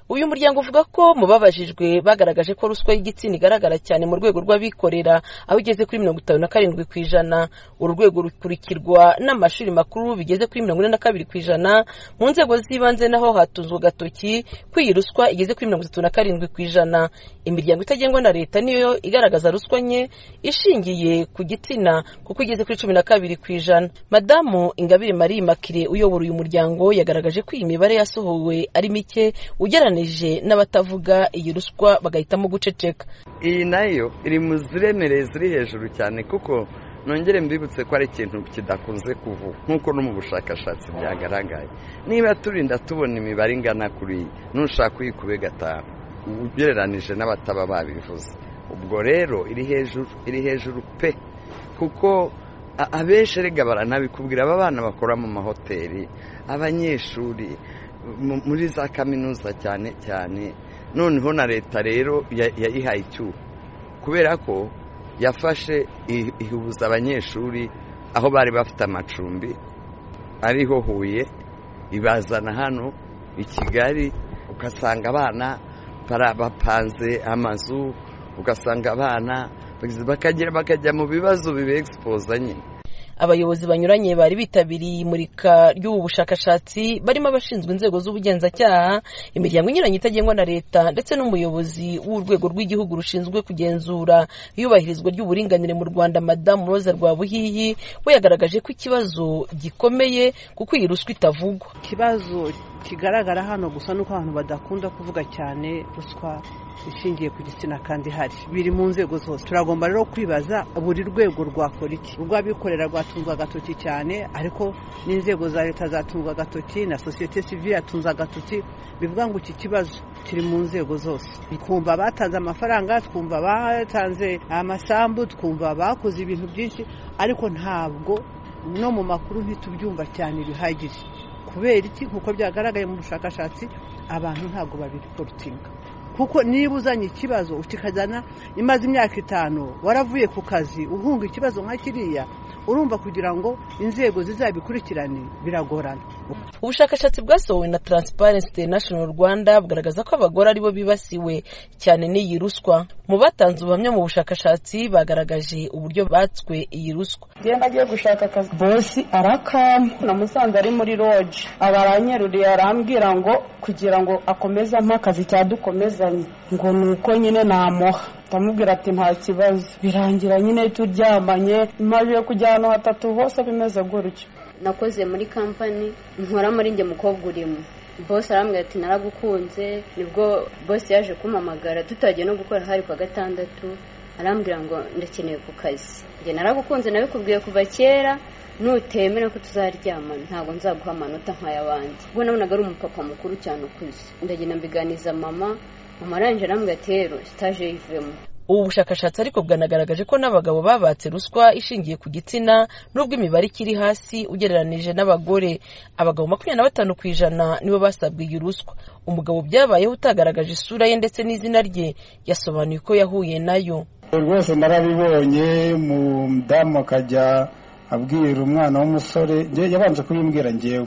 uyu muryango uvuga ko mu babajijwe bagaragaje ko ruswa y'igitsina igaragara cyane mu rwego rw'abikorera aho igeze kuri mirongo itanu na karindwi ku ijana uru rwego rukurikirwa n'amashuri makuru bigeze kuri mirongo ine na kabiri ku ijana mu nzego z'ibanze naho hatunzwe agatoki ko iyi ruswa igeze kuri mirongo itatu na karindwi ku ijana imiryango itagengwa na leta niyo igaragaza ruswa nke ishingiye ku gitsina kuko igeze kuri cumi na kabiri ku ijana madamu ingabire marie makire uyobora uyu muryango yagaragaje ko iyi mibare yasohowe ari mike ugeranije n'abatavuga iyi ruswa bagahitamo guceceka iyi nayo iri mu ziremereye ziri hejuru cyane kuko nongere mbibutse ko ari ikintu kidakunze kuvugwa nk'uko no mu bushakashatsi byagaragaye niba turinda tubona imibare ingana kuri iyi ntushaka uyikube gatanu ugereranije n'abataba babivuze ubwo rero iri hejuru iri hejuru pe kuko abenshi erega baranabikubwira aba bana bakora mu mahoteli abanyeshuri muri za kaminuza cyane cyane noneho na leta rero yayihaye icyuho kubera ko yafashe ihuza abanyeshuri aho bari bafite amacumbi ariho huye ibazana hano i kigali ugasanga abana bapanze amazu ugasanga abana bakagera bakajya mu bibazo bibegispoza nyine abayobozi banyuranye bari bitabiriye imurika ry'ubu bushakashatsi barimo abashinzwe inzego z'ubugenzacyaha imiryango inyuranye itagengwa na leta ndetse n'umuyobozi w'urwego rw'igihugu rushinzwe kugenzura iyubahirizwa ry'uburinganire mu rwanda madamu roza rwabuhihi we yagaragaje ko ikibazo gikomeye kuko iyi ruswa itavugwa ikibazo kigaragara hano gusa nuko abantu badakunda kuvuga cyane ruswa ishingiye ku gitsina kandi hari biri mu nzego zose turagomba rero kwibaza buri rwego rwakora iki urw'abikorera rwatunzwe agatoki cyane ariko n'inzego za leta zatunzwe agatoki na sosiyete sivire yatunze agatoki bivuga ngo iki kibazo kiri mu nzego zose twumva abatanze amafaranga twumva abatanze amasambu twumva abakoze ibintu byinshi ariko ntabwo no mu makuru ntitubyumva cyane bihagije kubera iki nk'uko byagaragaye mu bushakashatsi abantu ntabwo babikorutinga kuko niba uzanye ikibazo ukikajyana imaze imyaka itanu waravuye ku kazi uhunga ikibazo nka kiriya urumva kugira ngo inzego zizabikurikirane biragorana ubushakashatsi bwasohowe na taransiparensi international rwanda bugaragaza ko abagore aribo bibasiwe cyane n'iyi ruswa mu batanze ubuhamya mu bushakashatsi bagaragaje uburyo batswe iyi ruswa ngenda agiye gushaka akazi bosi arakama namusanze ari muri roji aba aranyeruriye arambwira ngo kugira ngo akomeze ampe akazi cyadukomezanye ngo ni uko nyine namuha ndamubwira ati nta kibazo birangira nyine turyamanye impamvu yo kujya ahantu hatatu hose bimeze gutyo nakoze muri kampani nkora muri njye mukobwa urimo bose arambwira ati naragukunze nibwo bose yaje kumamagara tutagiye no gukora hari kwa gatandatu arambwira ngo ndakeneye ku kazi njye naragukunze nabikubwiye kuva kera nutemera ko tuzaryamana ntabwo nzaguha amanota nk'ay'abandi ubwo nabonaga ari umupapa mukuru cyane ukuze ndagenda mbiganiza mama mama arangije arambwira ati rero sitaje yivuyemo ubu bushakashatsi ariko bwanagaragaje ko n'abagabo babatse ruswa ishingiye ku gitsina n'ubwo imibare ikiri hasi ugereranije n'abagore abagabo makumyabiri na batanu ku ijana nibo basabwa iyi ruswa umugabo byabayeho utagaragaje isura ye ndetse n'izina rye yasobanuye ko yahuye nayo rwose narabibonye umudamu akajya abwira umwana w'umusore yabanje kubimbwira ngewe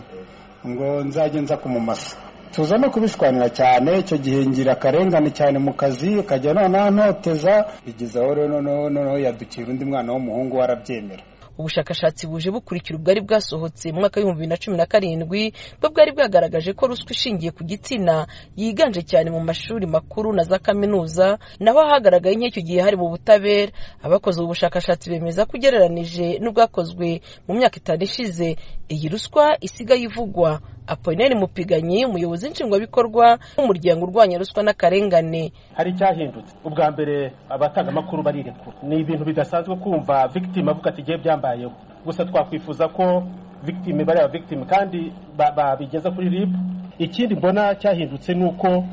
ngo nzajya nza kumumasa tuza no kubishwanira cyane icyo gihe ngira akarengane cyane mu kazi akajya noneho ntoteza bigeza aho rero noneho yadukira undi mwana w'umuhungu we arabyemera ubushakashatsi buje bukurikira ubwari bwasohotse mu mwaka w'ibihumbi bibiri na cumi na karindwi bwo bwari bwagaragaje ko ruswa ishingiye ku gitsina yiganje cyane mu mashuri makuru na za kaminuza naho hagaragaye nk'icyo gihe hari mu butabera abakoze ubu bushakashatsi bemeza ko ugereranije n'ubwakozwe mu myaka itanu ishize iyi ruswa isigaye ivugwa apolinari mupiganyi umuyobozi nshingwabikorwa w'umuryango urwanya ruswa n'akarengane hari icyahindutse ubwa mbere abatanga barirekura ni ibintu bidasanzwe kumva victime avuga ati igihe byambayeho gusa twakwifuza ko victime bariya victime kandi babigeza kuri rib ikindi mbona cyahindutse ni uko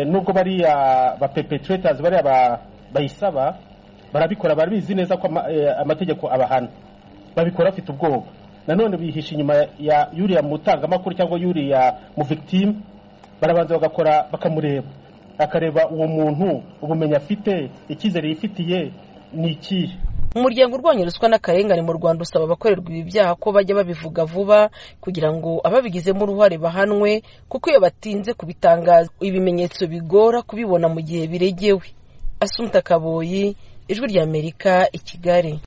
nubwo bariya ba perpetuators bariya bayisaba barabikora barabizi neza ko amategeko abahana babikora bafite ubwoba nanone bihisha inyuma ya yuriya mutangamakuru cyangwa yuriya mu victime barabanza bagakora bakamureba akareba uwo muntu ubumenyi afite icyizere yifitiye ni ikihe umuryango urwanya ruswa n'akarengane mu rwanda usaba abakorerwa ibi byaha ko bajya babivuga vuba kugira ngo ababigizemo uruhare bahanwe kuko iyo batinze kubitangaza ibimenyetso bigora kubibona mu gihe biregewe asunika kaboyi ijwi ry'amerika i kigali